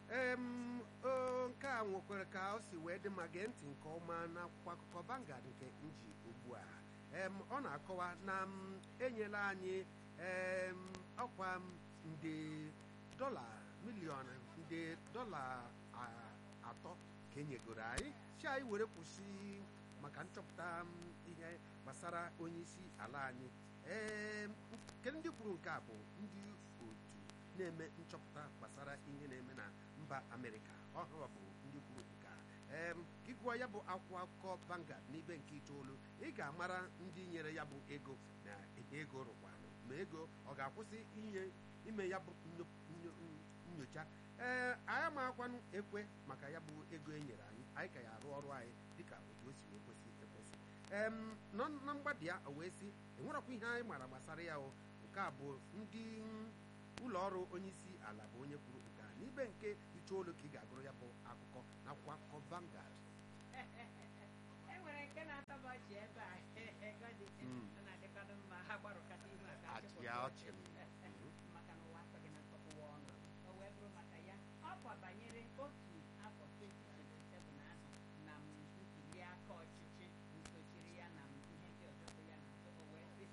em o nke a nwekwara ka o si wee dị ma gee ntị nke ọma n'akwụkwọ akụkọ Vanguard nke nji ugbu a em ọ na-akọwa na m enyela anyị em ọkwa m nde dọla miliọn nde dọla a- atọ ka enyegoro anyị si anyị were kwụsị maka nchọpụta m ihe gbasara onye isi ala anyị ee nke ndị kwuru nke a bụ ndị otu na-eme nchọpụta gbasara ihe na-eme na mba amerịka ọhụrụ bụ ndị kwuru nke a ee ka ịgụọ ya bụ akwụkwọ akụkọ Vanguard n'ibe nke itoolu ị ga-amara ndị nyere ya bụ ego na ihe ego rụkwanụ ma ego ọ ga-akwụsị inye ime ya bụ nyo- nyo- nyocha ee anyị amakwanụ ekwe maka ya bụ ego e nyere anyị anyị ka ya arụ ọrụ anyị dịka otu o si wee kwesị ekwesị em nọ na mgbada ya o wee sị enwerekwa ihe anyị maara gbasara ya o nke a bụ ndị ụlọ ọrụ onye isi ala bụ onye kwuru nke a n'ibe nke itoolu ka ị ga-agụrụ ya bụ akụkọ n'akwụkwọ akụkọ Vanguard e nwere nke na-atọba ọchị ebe a ego dị Mm. ọ na-adịkwanụ mma ha gbarụkata ihu aka achị ya ọchị m. maka na ụwa atọghị na ntọpụwa ọnụ o wee bụrụ maka ya ọ kwa banyere otu afọ 2027 ahụ na m ntuli aka ọchịchị nsochiri ya na m ihe ndị ọzọ bụ ya na nso o wee sị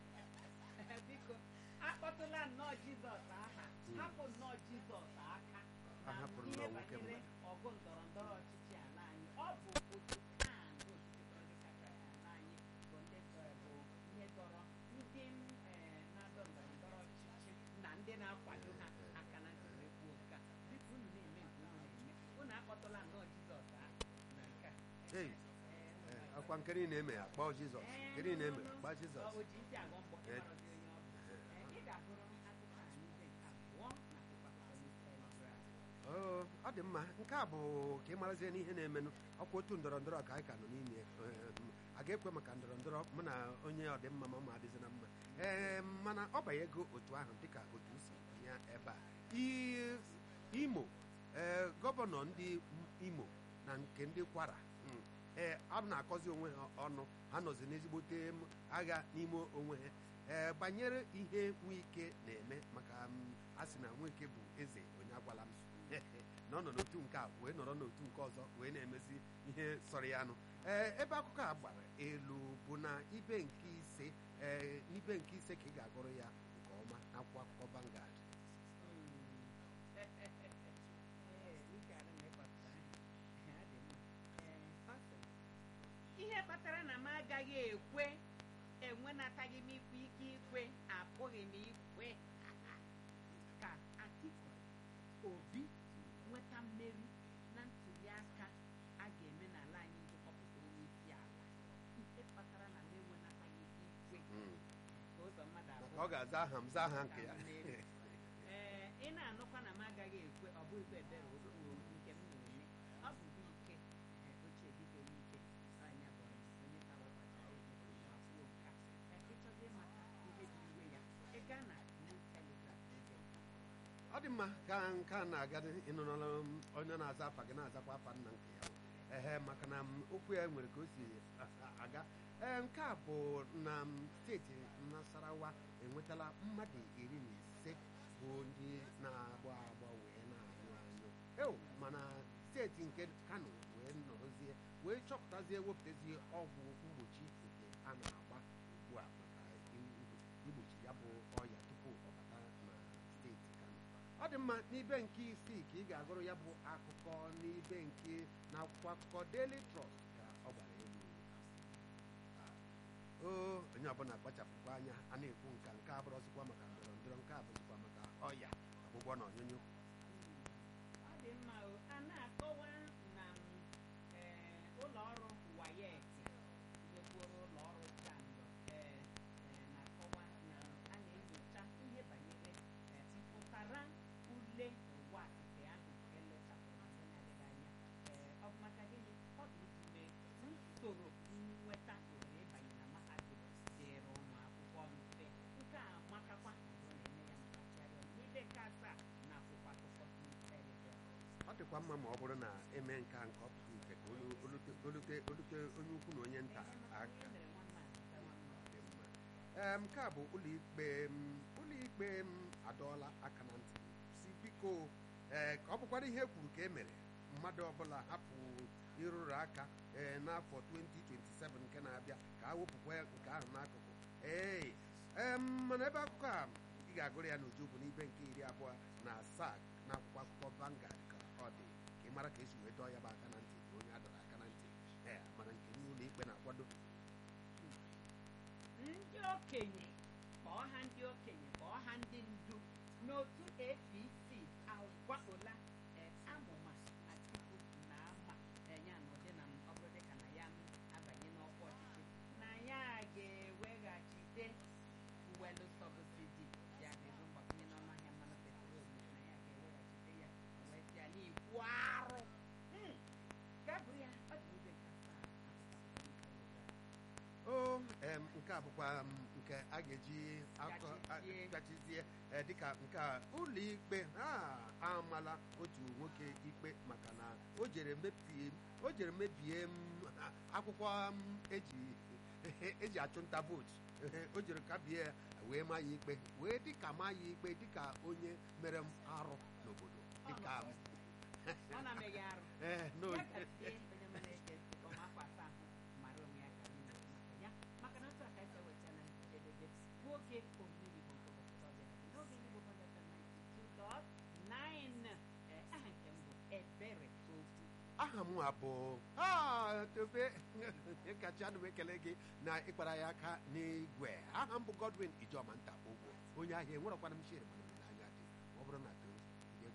biko akpọtụla nnọọ jizọs aha hapụ nnọọ jizọs aka A na hapụrụ ihe nnọọ nwoke banyere mmadụ. ọgụ ndọrọ ndọrọ ọchịchị ala anyị ọ bụ otu kan bụ otu ndị kacha ala anyị bụ ndị dọ- bụ ihe dọrọ ndị m, eh, na-adọ ndọrọ ndọrọ ọchịchị na ndị na-akwado ha aka na ntị wee kwuo nke a biko unu na-eme nke unu na-eme unu akpọtụla nnọọ jizọs ahụ na nke a Ei, Eh, ee, ọkwa nke niile eme ya kpọọ Jizọs nke niile eme gbaa Jizọs o ji ntị agọ mgbọ Eh. ịmarazi onye ọ bụ Eh, ị ga-agụrụ m akụkọ a n'ibe nke abụọ na akwụkwọ akụkọ New Telegraph. Oo, ọ dị mma nke a bụ ka ị marazie n'ihe na-emenụ ọkwa otu ndọrọ ndọrọ ka anyị ka nọ n'ime Ee, a ga-ekwe maka ndọrọ ndọrọ mụ na onye ọdịmma ma ma adịzi na mma ee mana ọ banyego otu ahụ dịka otu si ya ebe a I- imo ee gọvanọ ndị imo na nke ndị kwara mm, ee a na-akọzi onwe ha ọnụ ha nọzi n'ezigbote m agha n'ime onwe ha ee banyere ihe nwike na-eme maka m, a sị na nwike bụ eze onye agwala m na ọ nọ n'otu nke a wee nọrọ n'otu nke ọzọ wee na-emezi ihe sọrọ ya anụ ee ebe akụkọ a gbara elu bụ na ibe nke ise ee n'ibe nke ise ka ị ga-agụrụ ya nke ọma n'akwụkwọ akụkọ Vanguard ihe kpatara na m agaghị ekwe enwenataghị m ikwe ike ikwe apụghị m ikwe ka Atiku Obi nweta mmeri na ntuli aka a ga-eme n'ala anyị iji họpụta onye isi ala ihe kpatara na m enwenataghị ikwe Mm. ka ụzọ mmadụ maka abụọ ọ ga-aza aha m zaa aha nke ya ee ị na-anụkwa na m agaghị ekwe ọ bụghị ebere okwu nke m na-eme ọ bụ bụ ike ee, ochie dịka onye ike anya bụ onye ka wepụtara ego ma kwuo nka Ee, ịchọzi ịmata ihe dị iwe ya ị gaa na New Telegraph ebe ọ dị mma ka nke a na-aga ịnụrụla m onye na-aza afa gị na-azakwa afa nna nke ya ehe maka na m, okwu ya nwere ka o si a- aga ee nke a bụ na m, steeti Nasarawa enwetala mmadụ iri na ise bụ ndị na-agba agba wee na-anyụ anyụ eo mana steeti nke Kano wee nọrọzie wee chọpụtazie wepụtazie ọgwụ mgbochi nke a na-agba ugbu a maka i- igbochi ya bụ ọya tupu ọ bata na steeti Kano ọ dị mma n'ibe nke isii ka ị ga-agụrụ ya bụ akụkọ n'ibe nke na akwụkwọ akụkọ Daily Trust ka ọ gbara elu o onye ọbụla kpachapụkwa anya a na-ekwu nka nke a bụrụzikwa maka ndọrọ ndọrọ nke a bụzikwa maka ọya ọgwụgwọ na ọnyụnyụ ọ dị mma o a na-akọwa na m, ee, ụlọ ọrụ WAEC nyekwuru ụlọ ọrụ JAMB ee, ee, na-akọwa na a na-enyocha ihe banyere ee, mpụtara ule ụwa nke ahụ elechapụrụ na mgbe na-adịghị anya ee, ọ bụ maka gịnị ọ bụ iji mee usoro nnweta ohere ịbanye na mahadum dịrị ụmụ akwụkwọ mfe nke a makakwa ma ọ bụrụ na eme ya maka chịarịọ n'ibe nke asaa na akwụkwọ akụkọ New Telegraph. ọ dịkwa mma ma ọ bụrụ na eme nke a nke ọ pụta ife ka olu- olute olute olute onye ukwu na onye nta aka dị mma ee nke a bụ ụlọikpe m ụlọikpe m adọọla aka na ntị si biko ee ka ọ bụkwara ihe kwuru ka e mere mmadụ ọbụla hapụ ịrụrụ aka ee n'afọ 2027 nke na-abịa ka a wepụkwa nke ahụ n'akụkụ ee em, mana ebe akụkọ a ị ga-agụrụ ya n'uju bụ n'ibe nke iri abụọ na asaa n'akwụkwọ akụkọ Vanguard ka ọ dị ka ị mara ka esi wee dọọ ya bụ aka na ntị na onye a dọrọ aka na ntị ee mana nke n'ụlọ ikpe na-akwado ndị okenye kpọọ ha ndị okenye kpọọ ha ndị ndu n'otu apc agwaola eh, amụma atiku na ama eh, ya na ụdị na ọ bụrụ dịka na ya abanye n'ọkwa ọchịchị na ya ga-eweghachite fuwelu sọbsidi ya ga-ebu mgbakwunye n'ọnụ ahịa mmanụ petrol na ya ga-eweghachite ya wee sị ya n'ikwu arụ Hmm. gaa buru ya ọ dị ibe nke asaa o em, nke a bụkwa m, nke a ga-eji akọ a- Gachizie. gachizie eh, dịka nke a ụlọ ikpe ha amala otu nwoke ikpe maka na o jere mebie o jere mebie m, ha, akwụkwọ m, eji eji achụnta vootu o jere kabie ya wee maa ya ikpe wee dịka maa ya ikpe dịka onye mere m arụ n'obodo dịka m, ọ na-ameghị arụ eh, no, ya gazie onye mere ege ntị ka ọ afọ asaa ahụ mara onwe ya ka anyị na-ekwu maka ya maka na otu a ka esi eweta na njedebe bụ oge omiri bụ nke ụbọchị ọ bịara n'oge ndị bụ bọja 92.9 ee aha nke m bụ ebere okwu aha m a bụ Ah, tobe kacha anụ m ekele gị na ịkpara ya aka n'igwe aha m bụ godwin ijoma nta ụgwọ onye ahịa enwerekwana m shere mana olileanya dị ma ọ bụrụ na